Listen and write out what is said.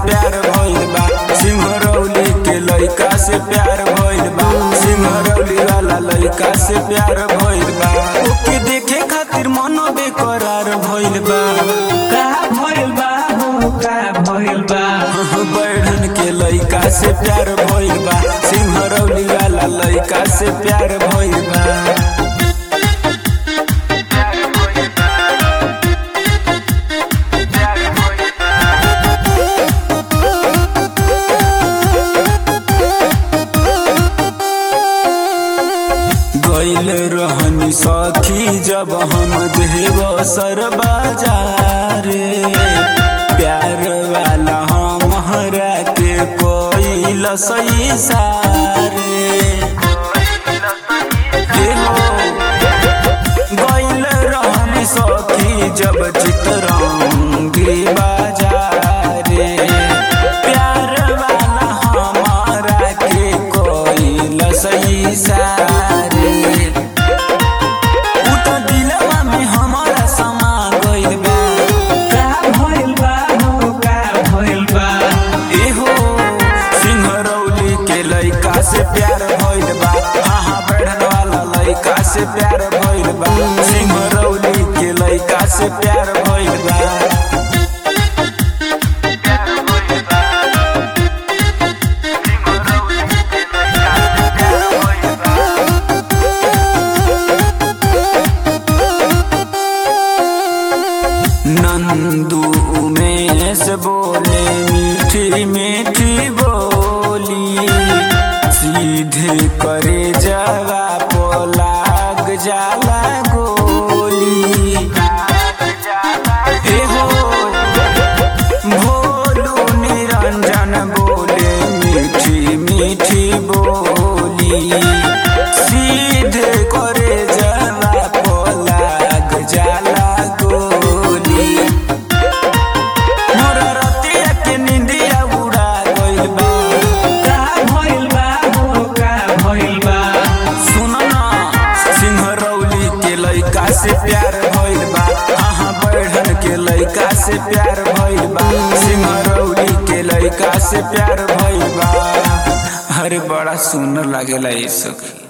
प्यार भइल बा सिंहरौली के लइका से प्यार भइल बा सिंहरौली वाला लइका से प्यार भइल बा ओके देखे खातिर मन बेकरार भइल बा का भइल बा हो का भइल बा बैठन के लइका से प्यार भइल बा सिंहरौली वाला लइका से प्यार भइल बा गइल रहनी सखी जब हम देव सर बाजारे प्यार वाला हमारा के कोई सही सारे ए हो, गइल रहनी सखी जब चितरंगी बाजारे प्यार वाला हमारा के कोई सही सारे उ त दिलवा में हमारा समा गइल बा का भइल बा हो का भइल बा एहो सिंहरौली के लइका से प्यार भइल बा हाँ बढ़न वाला लइका से प्यार भइल बा सिंहरौली के लइका से प्यार भइल बा नंदू उमेश बोले मीठी मीठी बोली सीधे करे जवा पोलाग जाला गोली एहो भोलू निरंजन बोले मीठी मीठी बोली सीधे करे जवा पोलाग जाला गोली मोरा रतिया के निंदिया उड़ा गइल बा का भइल बा हो का भइल बा सुन ना सिंहरौली के लइका से प्यार भइल बा हाँ बढ़न के लइका से प्यार भइल बा सिंहरौली के लइका से प्यार भइल बा अरे बड़ा सुंदर लागेला ये सखी